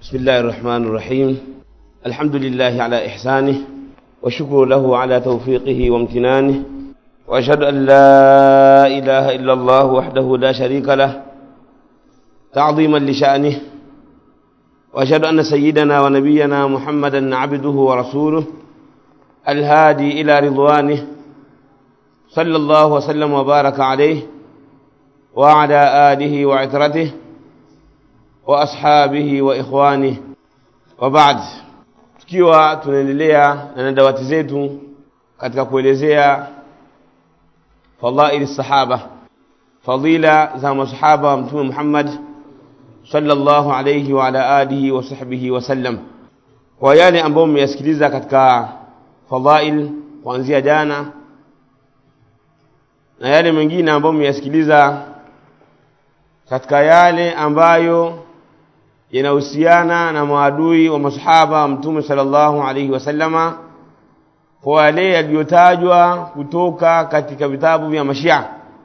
بسم الله الرحمن الرحيم الحمد لله على إحسانه وشكر له على توفيقه وامتنانه وأشهد أن لا إله إلا الله وحده لا شريك له تعظيما لشأنه وأشهد أن سيدنا ونبينا محمدا عبده ورسوله الهادي إلى رضوانه صلى الله وسلم وبارك عليه وعلى آله وعترته وأصحابه وإخوانه وبعد tukiwa tunaendelea na dawati zetu katika kuelezea fadhaili sahaba fadila za masahaba wa mtume Muhammad sallallahu alayhi wa ala alihi wa sahbihi wasallam kwa yale ambayo mmeyasikiliza katika fadhail kuanzia jana na yale mengine ambayo mmeyasikiliza katika yale ambayo yanahusiana na maadui wa masahaba wa mtume sallallahu alaihi wasallama kwa yale yaliyotajwa kutoka katika vitabu vya mashia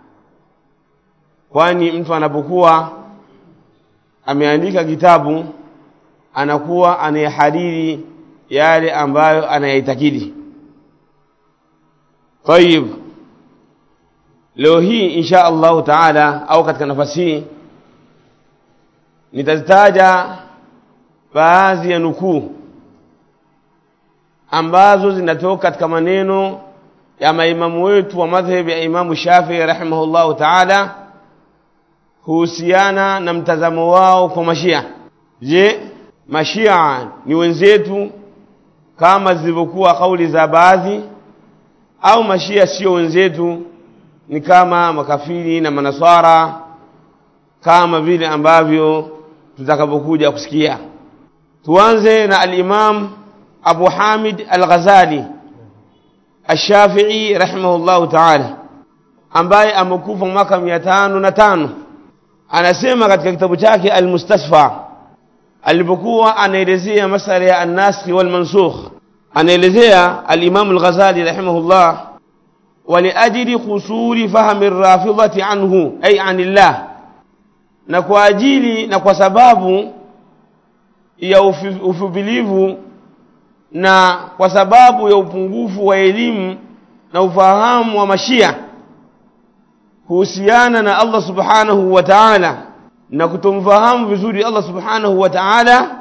kwani mtu anapokuwa ameandika kitabu anakuwa anayahariri yale ambayo anayaitakidi tayib leo hii insha allahu taala au katika nafasi hii nitazitaja baadhi ya nukuu ambazo zinatoka katika maneno ya maimamu wetu wa madhhabi ya Imamu Shafii rahimahullahu taala kuhusiana na mtazamo wao kwa mashia. Je, mashia ni wenzetu kama zilivyokuwa kauli za baadhi, au mashia sio wenzetu, ni kama makafiri na manaswara kama vile ambavyo tutakavyokuja kusikia. Tuanze na al-Imam Abu Hamid Al-Ghazali Ash-Shafi'i rahimahullahu ta'ala ambaye amekufa mwaka mia tano na tano anasema katika kitabu chake Al-Mustasfa alipokuwa anaelezea masala ya an-nasikh wal mansukh anaelezea al-Imam Al-Ghazali rahimahullah ولأجل قصور فهم الرافضة عنه أي عن الله na kwa ajili na kwa sababu ya ufupilivu na kwa sababu ya upungufu wa elimu na ufahamu wa mashia kuhusiana na Allah subhanahu wa ta'ala na kutomfahamu vizuri Allah subhanahu wa ta'ala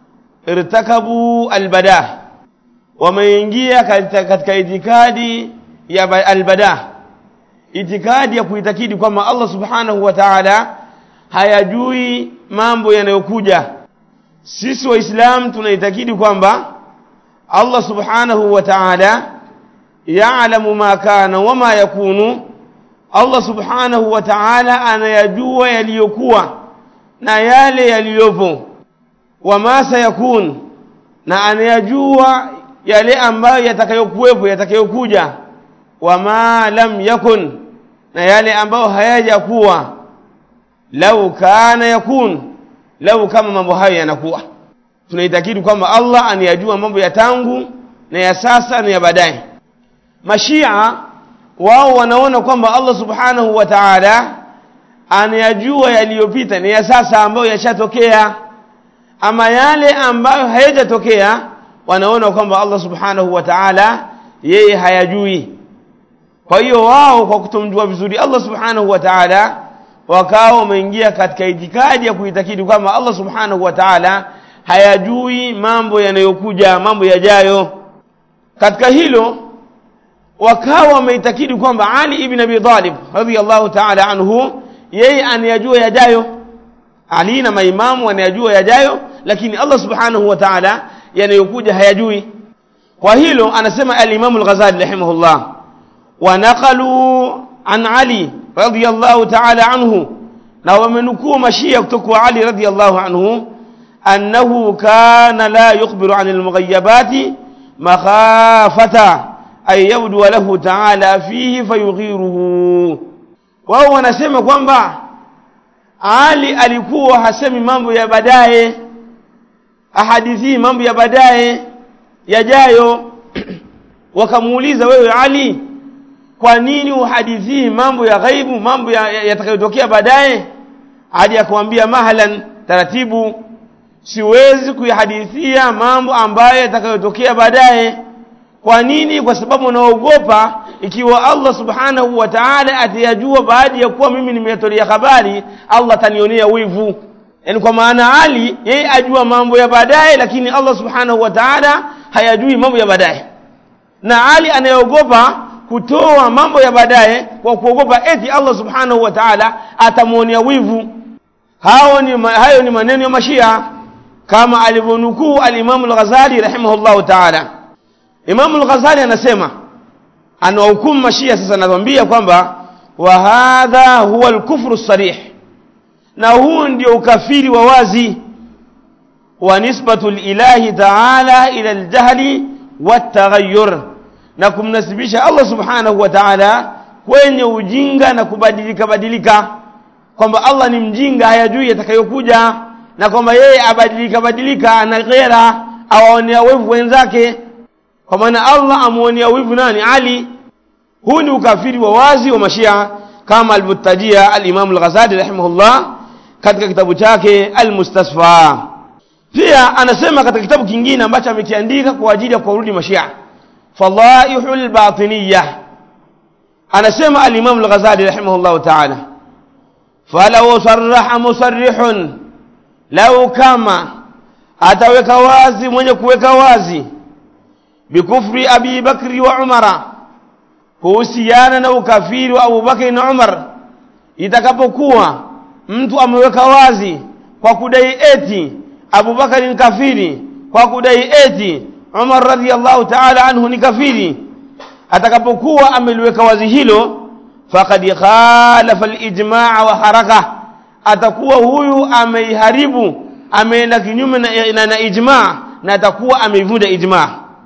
irtakabu albadah wameingia katika itikadi ya albadah itikadi ya kuitakidi kwamba Allah subhanahu wa ta'ala hayajui mambo yanayokuja sisi waislamu tunaitakidi kwamba Allah subhanahu wa ta'ala ya'lamu ma kana wama yakunu Allah subhanahu wa ta'ala anayajua yaliyokuwa na yale yaliyopo wama sayakun na anayajua yale ambayo yatakayokuwepo yatakayokuja wama lam yakun na yale ambayo hayajakuwa lau kana yakun lau kama mambo hayo yanakuwa tunaitakidi kwamba Allah anayajua mambo ya tangu na ya sasa na ya baadaye mashia wao wanaona kwamba Allah subhanahu wa ta'ala anayajua yaliyopita na ya sasa ambayo yashatokea ama yale ambayo hayajatokea wanaona kwamba Allah subhanahu wa ta'ala yeye hayajui kwa hiyo wao kwa kutomjua vizuri Allah subhanahu wa ta'ala wakawa wameingia katika itikadi ya kuitakidi kwamba Allah subhanahu wa ta'ala hayajui mambo yanayokuja mambo yajayo katika hilo wakawa wameitakidi kwamba Ali ibn Abi Talib radhiyallahu ta'ala anhu yeye anayajua yajayo Ali na maimamu wanayajua yajayo lakini Allah subhanahu wa ta'ala yanayokuja hayajui kwa hilo anasema al-Imam al-Ghazali rahimahullah wa naqalu an Ali radhiyallahu ta'ala anhu na wamenukuu mashia kutoka kwa Ali radhiyallahu anhu annahu kana la yukhbiru anil mughayyabati makhafata ay yabdu lahu ta'ala fihi fayughiruhu wao wanasema kwamba Ali alikuwa hasemi mambo ya baadaye ahadithi mambo ya baadaye yajayo wakamuuliza wewe Ali kwa nini uhadithii mambo ya ghaibu mambo yatakayotokea ya, ya baadaye hadi akamwambia mahalan taratibu siwezi kuyahadithia mambo ambayo yatakayotokea baadaye kwa nini kwa sababu naogopa ikiwa Allah subhanahu wa ta'ala atayajua baada ya kuwa mimi nimeyatolea habari Allah atanionea wivu yani kwa maana Ali yeye ajua mambo ya baadaye lakini Allah subhanahu wa ta'ala hayajui mambo ya baadaye na Ali anayeogopa kutoa mambo ya baadaye kwa kuogopa eti Allah subhanahu wa ta'ala atamwonea wivu hao ni hayo ni maneno ya mashia kama alivyonukuu al-Imam al-Ghazali rahimahullahu ta'ala Imam al-Ghazali anasema anawahukumu mashia sasa anatuambia kwamba wa hadha huwa al-kufru sarih na huu ndio ukafiri wa wazi wa nisbatu lilahi ta'ala ila al-jahli wat-taghayyur na kumnasibisha Allah subhanahu wa ta'ala kwenye ujinga na kubadilika badilika kwamba Allah ni mjinga hayajui yatakayokuja na kwamba yeye abadilika badilika ana ghera awaonea wivu wenzake kwa maana Allah amuonea wivu nani Ali huu ni ukafiri wa wazi wa mashia kama alivyotajia al-Imam al-Ghazali rahimahullah katika kitabu chake al-Mustasfa pia anasema katika kitabu kingine ambacho amekiandika kwa ajili ya kuwarudi mashia fadaihul batiniyah anasema al-Imam al-Ghazali rahimahullah ta'ala falau sarraha musarrihun lau kama ataweka wazi mwenye kuweka wazi bikufri abi bakri wa umara kuhusiana na ukafiri wa abubakri na umar itakapokuwa mtu ameweka wazi kwa kudai eti abubakari ni kafiri kwa kudai eti umar radhiallahu taala anhu ni kafiri atakapokuwa ameliweka wazi hilo faqad khalafa alijmaa wa haraka atakuwa huyu ameiharibu ameenda kinyume na, na, na ijmaa na atakuwa ameivunja ijmaa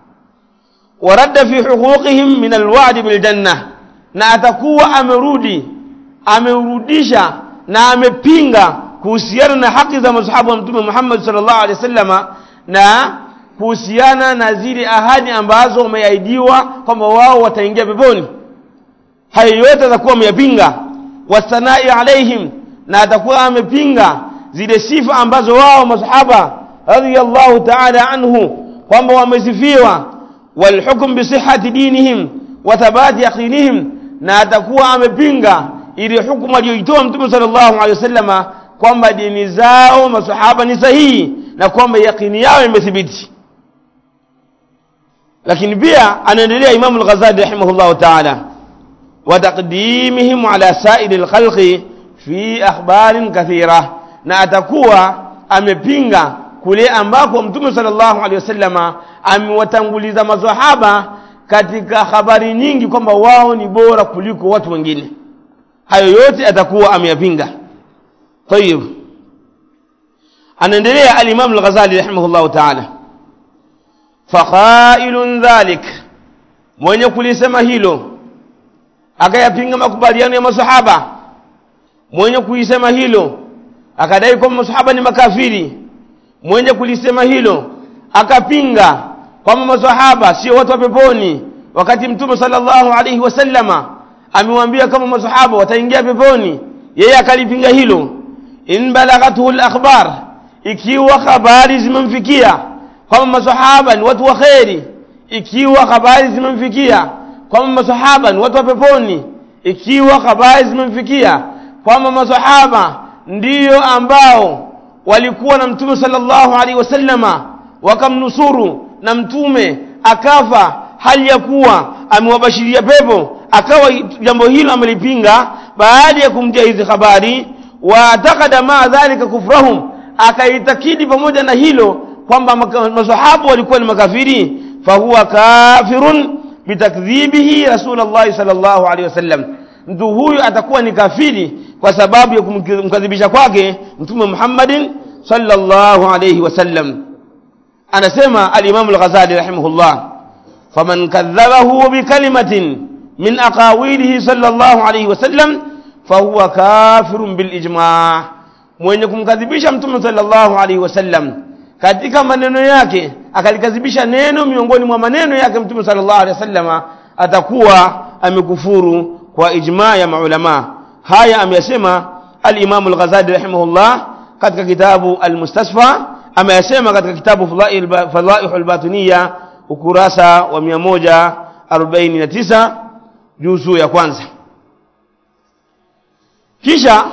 waradda fi huquqihim min alwa'd biljanna na atakuwa amerudi ameurudisha na amepinga kuhusiana na haki za masahaba wa mtume Muhammad sallallahu alaihi wasallama na kuhusiana na zile ahadi ambazo wameahidiwa kwamba wao wataingia peponi hayo yote atakuwa ameyapinga wasanai alaihim na atakuwa amepinga zile sifa ambazo wao masahaba radhiyallahu ta'ala anhu kwamba wamesifiwa walhukm bisihhati dinihim wa thabati yaqinihim na atakuwa amepinga ile hukumu aliyoitoa mtume sallallahu alaihi wasallama kwamba dini zao masahaba ni sahihi na kwamba yaqini yao imethibiti lakini pia anaendelea Imam al-Ghazali rahimahullah ta'ala wa taqdimihim ala sa'iri al-khalqi fi akhbarin kathira na atakuwa amepinga kule ambako mtume sallallahu alaihi wasallama amewatanguliza maswahaba katika habari nyingi kwamba wao ni bora kuliko watu wengine hayo yote atakuwa ameyapinga tayib anaendelea al-Imam al-Ghazali rahimahullah ta'ala fakhailun dhalik mwenye kulisema hilo akayapinga makubaliano ya masahaba mwenye kuisema hilo akadai kwamba masahaba ni makafiri mwenye kulisema hilo akapinga kwamba masahaba sio watu wa peponi wakati mtume sallallahu alaihi wasallama amewambia kama masahaba wataingia peponi yeye akalipinga hilo in balaghathu al-akhbar ikiwa habari zimemfikia kwamba masahaba ni watu wa kheri ikiwa habari zimemfikia kwamba masahaba ni watu wa peponi ikiwa habari zimemfikia kwamba masahaba ndiyo ambao walikuwa na mtume sallallahu alaihi wasallama wakamnusuru na mtume akafa hali ya kuwa amewabashiria pepo akawa jambo hilo amelipinga baada ya kumjia hizi habari waatakada maa dhalika kufrahum akaitakidi pamoja na hilo kwamba masahaba walikuwa ni makafiri fahuwa kafirun bitakdhibihi rasulullahi sallallahu alaihi wasallam mtu huyu atakuwa ni kafiri kwa sababu ya kumkadhibisha kwake mtume Muhammadin sallallahu alaihi wasallam anasema al-Imam al-Ghazali rahimahullah faman kadhabahu bikalimatin min aqawilihi sallallahu alaihi wasallam fahuwa kafirun bil ijma' mwenye kumkadhibisha mtume sallallahu alaihi wasallam katika maneno yake akalikadhibisha neno miongoni mwa maneno yake mtume sallallahu alaihi wasallama atakuwa amekufuru kwa ijma ya maulama haya ameyasema al-Imam al-Ghazali rahimahullah katika kitabu al-Mustasfa ameyasema katika kitabu Fadhaihul Batiniya ukurasa wa 149 juzu ya kwanza kisha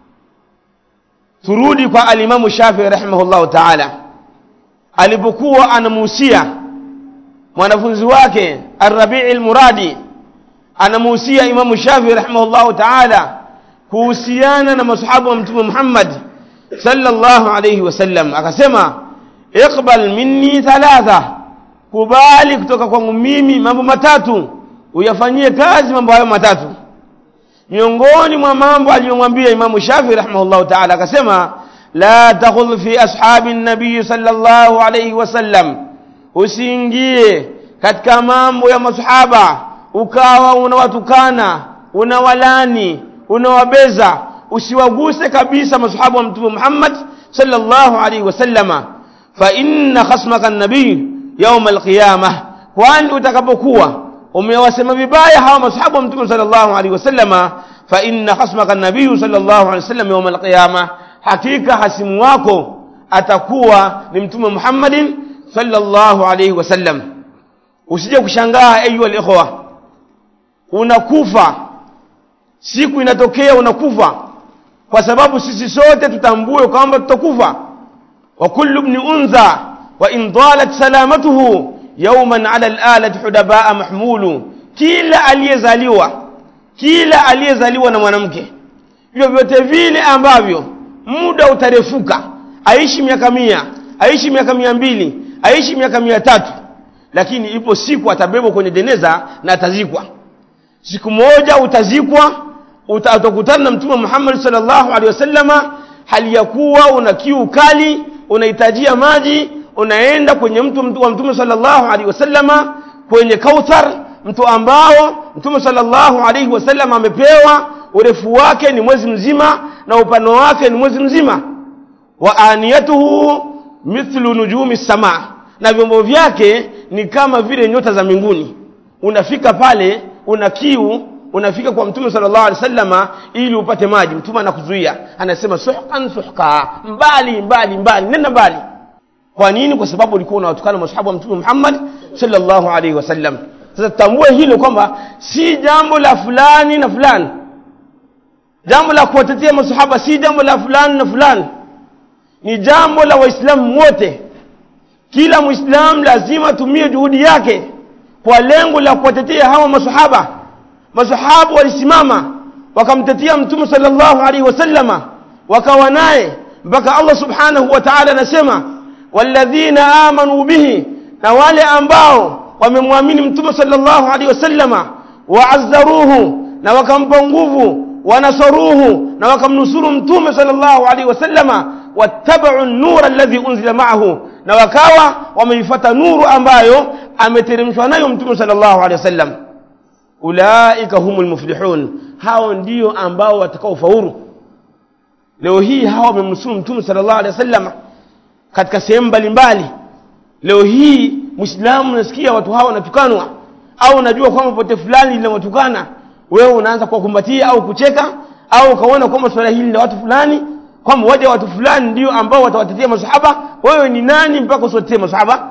turudi kwa alimamu Shafii rahimahullahu taala alipokuwa anamuhusia mwanafunzi wake Arrabii Almuradi anamuhusia Imamu Shafii rahimahullahu taala kuhusiana na masahaba wa Mtume Muhammad sallallahu alayhi wasallam, akasema iqbal minni thalatha, kubali kutoka kwangu mimi mambo matatu, uyafanyie kazi mambo hayo matatu. Miongoni mwa mambo aliyomwambia Imamu Shafii rahimahullahu taala akasema la takhudh fi ashabi nabii sallallahu alayhi wasallam, usiingie katika mambo ya masahaba ukawa unawatukana unawalani unawabeza usiwaguse kabisa masahaba wa mtume Muhammad sallallahu alaihi wasallama fa inna khasmaka nabii yauma alqiyama kwani utakapokuwa umewasema vibaya hawa masahaba wa mtume sallallahu alaihi wasallama fa inna khasmaka nabii sallallahu alaihi wasallam yauma alqiyama hakika hasimu wako atakuwa ni mtume Muhammadin sallallahu alaihi wasallam usije kushangaa ayu alikhwa unakufa siku inatokea unakufa kwa sababu sisi sote tutambue kwamba tutakufa wa kullu ibn unza wa in dalat salamatuhu yawman ala al-alati hudabaa mahmulu kila aliyezaliwa kila aliyezaliwa na mwanamke vyovyote vile ambavyo muda utarefuka aishi miaka mia aishi miaka mia mbili aishi miaka mia tatu lakini ipo siku atabebwa kwenye jeneza na atazikwa siku moja utazikwa utakutana na mtume Muhammad sallallahu alaihi wasallama hali ya kuwa una kiu kali unahitajia maji unaenda kwenye mtu wa mtume sallallahu alaihi wasallama kwenye kauthar mtu ambao mtume sallallahu alaihi wasallama amepewa urefu wake ni mwezi mzima na upano wake ni mwezi mzima wa aniyatuhu mithlu nujumi samaa na vyombo vyake ni kama vile nyota za mbinguni unafika pale una kiu unafika kwa mtume sallallahu alaihi wasallama ili upate maji mtume anakuzuia anasema suhqan suhqa mbali mbali mbali nenda mbali kwa nini kwa sababu ulikuwa unawatukana masahaba wa mtume Muhammad sallallahu alaihi wasallam sasa tambue hilo kwamba si jambo la fulani na fulani jambo la kuwatetea masahaba si jambo la fulani na fulani ni jambo la waislamu wote kila muislamu lazima atumie juhudi yake kwa lengo la kuwatetea hawa masahaba masahaba walisimama wakamtetea mtume sallallahu alaihi wasallama wakawa naye mpaka Allah subhanahu wa ta'ala anasema walladhina amanu bihi na wale ambao wamemwamini mtume sallallahu alaihi wasallama waazzaruhu na wakampa nguvu wanasaruhu na wakamnusuru mtume sallallahu alaihi wasallama wattabau an-nura alladhi unzila ma'ahu na wakawa wameifuata nuru ambayo ameteremshwa nayo mtume sallallahu alaihi wasallam ulaika humul muflihun hao ndio ambao watakaofaulu leo hii hawa wamemnusuru mtume sallallahu alaihi wasallam katika sehemu mbalimbali leo hii muislamu unasikia watu hawa wanatukanwa au unajua kwamba pote fulani linawatukana wewe unaanza kuwakumbatia au kucheka au ukaona kwamba swala hili la watu fulani kwamba waje watu fulani ndio ambao watawatetea masahaba wewe ni nani mpaka usiwatetee masahaba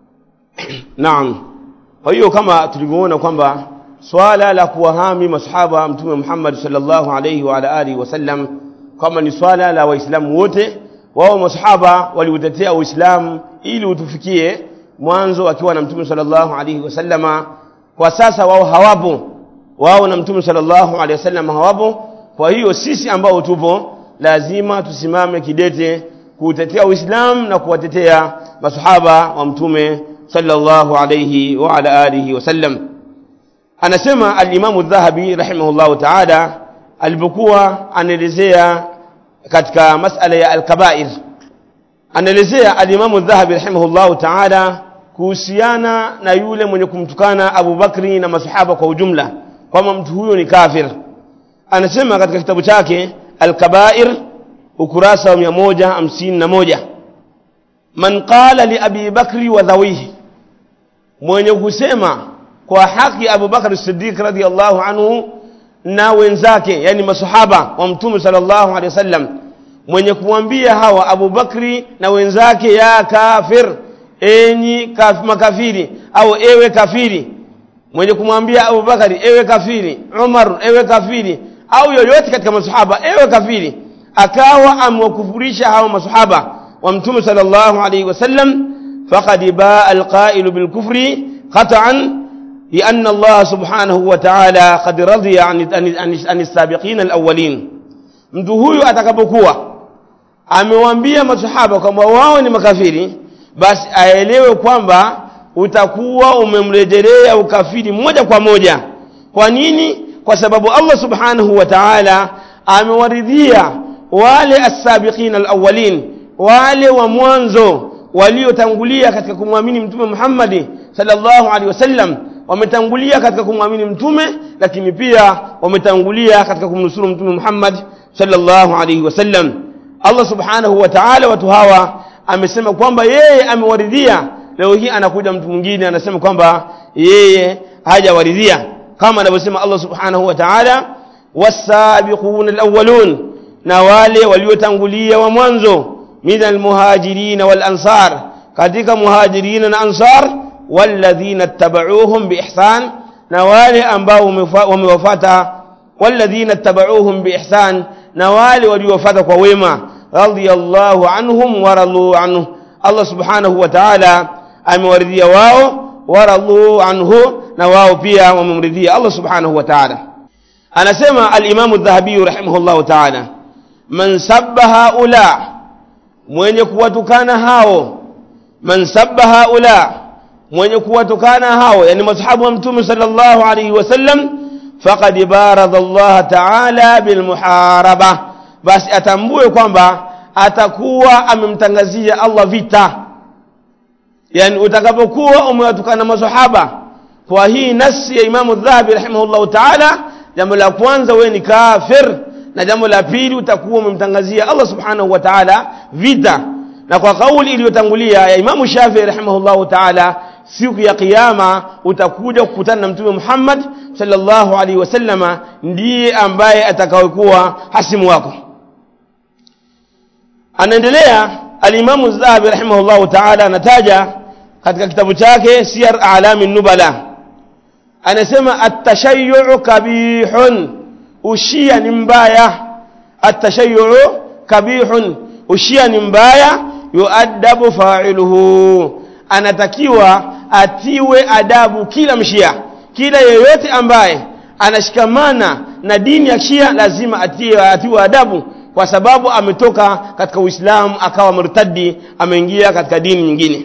naam kwa hiyo kama tulivyoona kwamba swala la kuwahami masahaba mtume Muhammad sallallahu alayhi wa ala alihi wasallam kama ni swala la waislamu wote wao masahaba waliutetea uislamu ili utufikie mwanzo akiwa na mtume sallallahu alayhi wasallama kwa sasa wao hawapo wao na mtume sallallahu alayhi wasallam hawapo kwa hiyo sisi ambao tupo lazima tusimame kidete kuutetea uislamu na kuwatetea masahaba wa mtume sallallahu alayhi wa ala alihi wasallam anasema al-Imam dhahabi rahimahullahu ta'ala alipokuwa anaelezea katika masala ya al-kaba'ir anaelezea al-Imam dhahabi rahimahullahu ta'ala kuhusiana na yule mwenye kumtukana Abu Bakri na masahaba kwa ujumla kwamba mtu huyo ni kafir anasema katika kitabu chake al-kaba'ir ukurasa wa 151 man qala li Abi Bakri wa dhawihi mwenye kusema kwa haki Abu Bakar Siddiq radhiyallahu anhu na wenzake yani masahaba wa mtume sallallahu alaihi wasallam mwenye kumwambia hawa Abu Bakri na wenzake ya kafir enyi kaf, makafiri au ewe kafiri mwenye kumwambia Abu Bakari ewe kafiri Umar ewe kafiri au yoyote katika masahaba ewe kafiri akawa amewakufurisha hawa masahaba wa mtume sallallahu alayhi wasallam faqad baa alqa'il bilkufri qat'an لأن الله سبحانه وتعالى قد رضي عن عن عن السابقين الأولين mtu huyu atakapokuwa amewaambia masahaba kwamba wao ni makafiri basi aelewe kwamba utakuwa umemrejelea ukafiri moja kwa moja kwa nini kwa sababu Allah subhanahu wa ta'ala amewaridhia wale as-sabiqin al-awwalin wale wa mwanzo waliotangulia katika kumwamini mtume Muhammad sallallahu alaihi wasallam wametangulia katika kumwamini mtume lakini pia wametangulia katika kumnusuru mtume Muhammad sallallahu alaihi wasallam Allah subhanahu wa ta'ala watu hawa amesema kwamba yeye amewaridhia leo hii anakuja mtu mwingine anasema kwamba yeye hajawaridhia kama anavyosema Allah subhanahu wa ta'ala wasabiqun alawwalun na wale waliotangulia wa mwanzo min almuhajirin wal ansar katika muhajirin na ansar walladhina ittaba'uuhum biihsan na wale ambao wamewafuata walladhina ittaba'uuhum biihsan na wale waliowafuata kwa wema radiyallahu anhum wa radu anhu Allah subhanahu wa ta'ala amewaridhia wao waradu anhu na wao pia wamemridhia Allah subhanahu wa ta'ala anasema al-Imam adh-Dhahabi rahimahullah ta'ala man sabba haula mwenye kuwatukana hao man sabba haula mwenye kuwatukana hao yani mashahabu wa mtume sallallahu alayhi wasallam faqad barada Allah ta'ala bil muharaba basi atambue kwamba atakuwa amemtangazia Allah vita yani utakapokuwa umewatukana masahaba kwa hii nasi ya Imamu Dhahabi rahimahullahu ta'ala jambo la kwanza wewe ni kafir na jambo la pili utakuwa umemtangazia Allah subhanahu wa ta'ala vita na kwa kauli iliyotangulia ya Imamu Shafi'i rahimahullahu ta'ala siku ya kiyama utakuja kukutana na mtume Muhammad sallallahu alaihi wasallama ndiye ambaye atakayekuwa hasimu wako anaendelea alimamu Dhahabi rahimahullahu ta'ala anataja katika kitabu chake Siyar A'lami Nubala anasema at-tashayyu kabihun ushia ni mbaya at-tashayyu kabihun ushia ni mbaya yuadabu fa'iluhu anatakiwa atiwe adabu kila mshia kila yeyote ambaye anashikamana na dini ya Shia lazima atiwe, atiwe adabu kwa sababu ametoka katika Uislamu akawa murtadi ameingia katika dini nyingine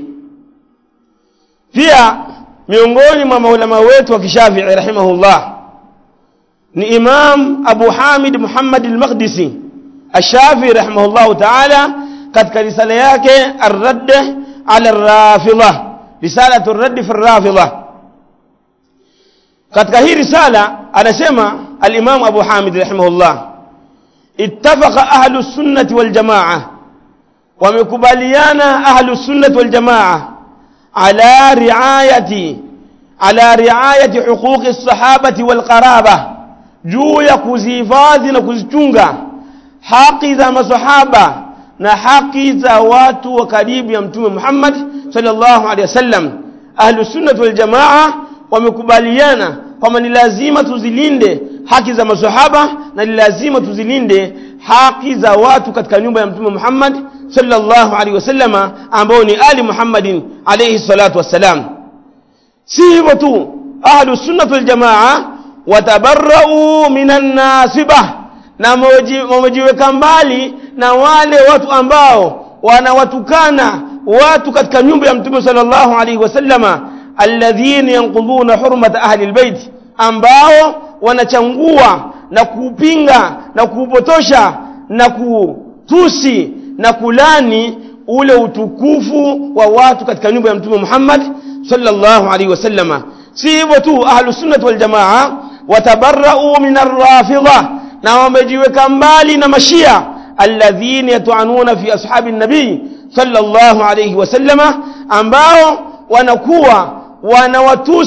pia miongoni mwa maulama wetu wa kishafii rahimahullah ni Imam Abu Hamid Muhammad al-Maqdisi Ash-Shafi'i rahimahullah ta'ala katika risala yake Ar-Radd ala Ar-Rafidha risalatu Ar-Radd fi Ar-Rafidha katika hii risala anasema al-Imam Abu Hamid rahimahullah اتفق أهل السنة والجماعة ومكباليانا أهل السنة والجماعة على رعاية على رعاية حقوق الصحابة والقرابة juu ya kuzihifadhi na kuzichunga haki za masahaba na haki za watu wa karibu ya mtume Muhammad sallallahu alaihi wasallam ahlu sunnah wal jamaa wamekubaliana kwamba ni lazima tuzilinde haki za masahaba na ni lazima tuzilinde haki za watu katika nyumba ya mtume Muhammad sallallahu alaihi wasallama ambao ni ali Muhammadin alayhi salatu wassalam si hivyo tu ahlu sunnah wal jamaa watabarrau minan nasibah na wamejiweka mbali na wale watu ambao wanawatukana watu katika nyumba ya mtume sallallahu alaihi wasallama alladhina yanquduna hurmata ahli albayt ambao wanachangua na kupinga na kupotosha na kutusi na kulani ule utukufu wa watu katika nyumba ya mtume Muhammad sallallahu alaihi wasallama si hivyo tu ahlus sunnah wal jamaa watabarrau min arrafidha na wamejiweka mbali na mashia alladhina yatuanuna fi ashabi nabii sallallahu alayhi wasallama ambao wanakuwa wanawatusi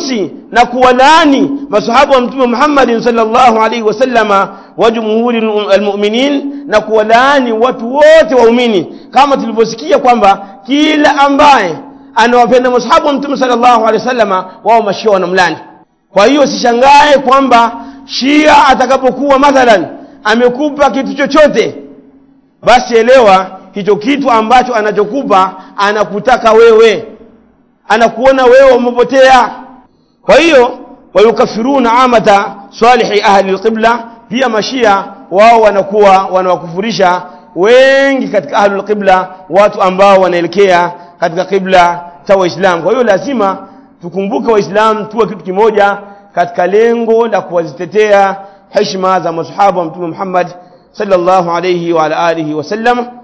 na kuwalaani masahaba wa mtume Muhammad sallallahu alaihi wasallama wa jumhuri almu'minin na kuwalaani watu wote waumini kama tulivyosikia kwamba kila ambaye anawapenda masahaba wa mtume sallallahu alaihi wasallama wao mashia wanamlani kwa hiyo sishangae kwamba shia atakapokuwa mathalan amekupa kitu chochote basi elewa hicho kitu ambacho anachokupa anakutaka wewe anakuona wewe umepotea kwa hiyo wayukafiruna amata salihi ahli alqibla pia mashia wao wanakuwa wanawakufurisha wengi katika ahli alqibla watu ambao wanaelekea katika qibla cha waislamu kwa hiyo lazima tukumbuke waislamu tuwe kitu kimoja katika lengo la kuwazitetea heshima za masahaba wa mtume Muhammad sallallahu alayhi wa alihi wasallam